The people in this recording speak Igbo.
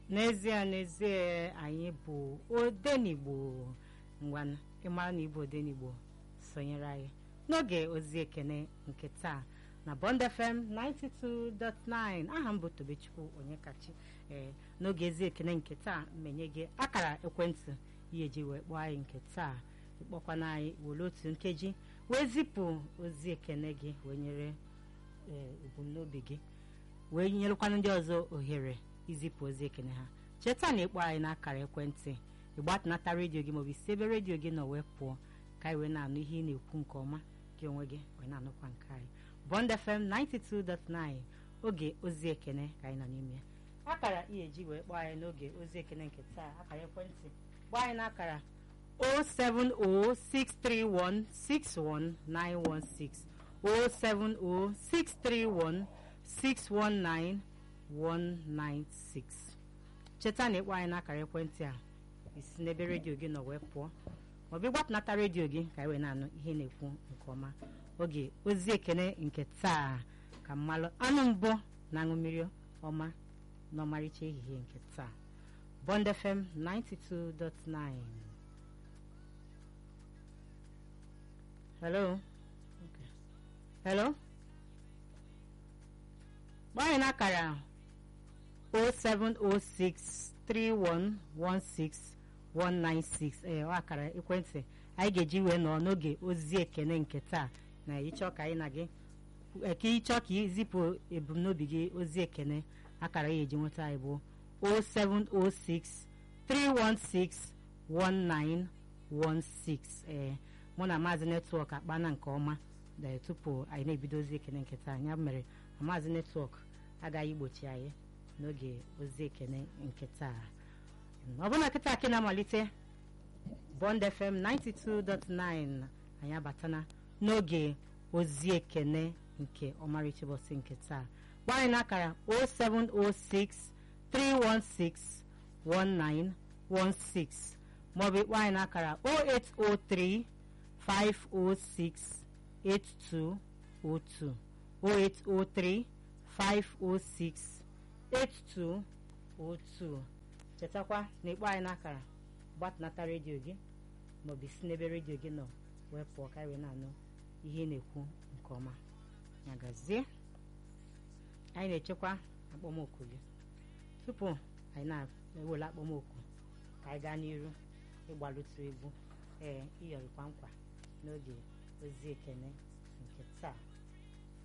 n'ezie n'ezie anyị bụ odenigbo ngwanụ ịmara na ịbụ odenigbo sonyere anyị n'oge ozi ekene nke taa na Bond FM 92.9 aha m bụ Tobechukwu Onyekachi ee n'oge ezi ekene nke taa mmenye gị akara ekwentị ihe ji wee kpọọ anyị nke taa ịkpọkwana anyị were otu nkeji wee zipụ ozi ekene gị wee nyere ebumnobi gị wee nyerekwana ndị ọzọ ohere izipụ ozi ekene ha cheta na ịkpọ anyị n'akara ekwentị ịgbatunata redio gị maọbụ isi ebe redio gị nọ wee pụọ ka anyị wee na-anụ ihe ị na-ekwu nke ọma gị onwe gị wee na-anụkwa nke anyị Bond FM 92.9 oge ozi ekene ka anyị nọ n'ime ya akara ihe ji wee kpọọ anyị n'oge ozi ekene nke taa akara ekwentị gbaa anyị n'akara 07063161916 07063161916 cheta na ịkpọ anyị n'akara ekwentị a isi n'ebe redio gị nọ wee pụọ maọbụ ịgbatunata redio gị ka anyị wee na-anụ ihe na-ekwu nke ọma oge ozi ekene nke taa ka mmalụ anụ mbụ na-aṅụ mmiri ọma n'ọmarịcha ehihie nke taa Bond FM 92.9 hello okay. hello gbaa anyị n'akara 07063116196 ee ọ akara ekwentị anyị ga-eji wee nọ n'oge ozi ekene nke taa na ịchọ ka anyị na gị ka ịchọ ka izipụ ebumnobi gị ozi ekene akara ya eji nweta anyị bụ 07063161916 ee mụ na maazị netwọk akpana nke ọma tupu anyị na-ebido ozi ekene nke taa ya mere maazị netwọk agaghị igbochi anyị n'oge ozi ekene nke taa ọ bụrụ na kịta akị na-amalite Bond FM 92.9 anyị abatana n'oge ozi ekene nke ọmarịcha ụbọchị nke taa gba anyị n'akara 0706 316 1916 maọbụ ịkpọ anyị n'akara 0803 506 8202 0803 506 8202 chetakwa na ịkpọ anyị n'akara gbatunata redio gị maọbụ isi n'ebe redio gị nọ wee pụọ ka wee na-anụ ihe ị na-ekwu nke ọma ya gazie anyị na-echekwa akpọmoku gị tupu anyị na-ewere akpọmoku ka anyị gaa n'iru ịgbalụtụ egwu ee ịyọrịkwa nkwa n'oge ozi ekene